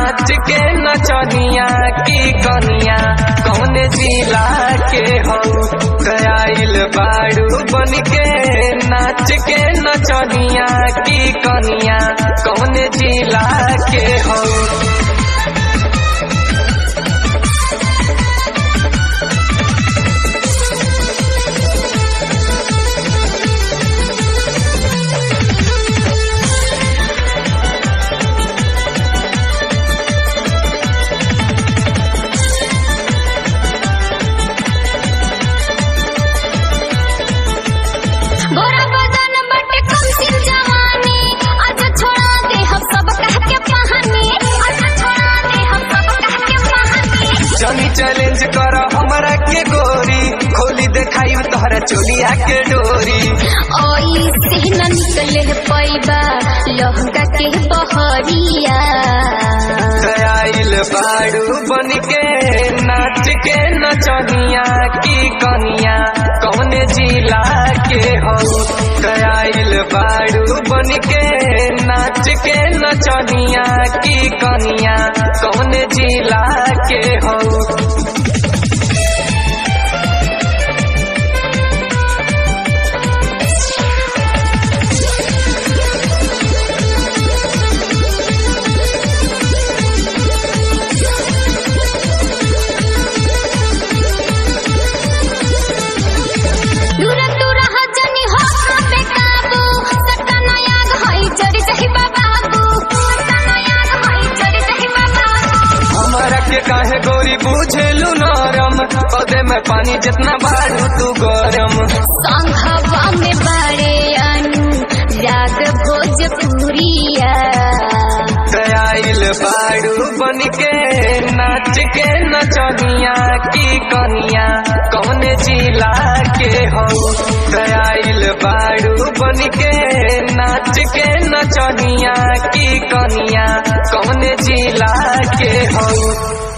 नाच के नचनिया की कनिया कौन जिला के हो गयाइल बाड़ू बन के नाच के नचनिया की कनिया कौन जिला के हो गोरा बदन बट कम सिन जवानी अच्छा छोड़ा दे हम सब कह के कहानी अच्छा छोड़ा दे हम सब कह के कहानी चली चैलेंज कर हमरा के गोरी खोली देखाई तोहरा चोलिया के डोरी ओई से न निकले पैबा लहंगा के बहरिया गयाइल बाड़ू बन के नाच के नचनिया की कनिया कौन जिला के हो गयाइल बाड़ू बन के नाच के नचनिया की कनिया कौन जिला के हो दूर दूर हजनी हो पे काबू सतना याद होई चोरी सही बाबू सतना याद होई चोरी सही बाबू हमरा के काहे गोरी बुझेलू नरम पौधे में पानी जितना बाड़ू तू गरम संघवा में बड़े अनु राग भोजपुरिया गयाइल बाड़ू बन के नाच के नचनिया की कनिया कौन जिला के हो गयाइल बाड़ू बन के नाच के नचनिया की कनिया कौन जिला के हो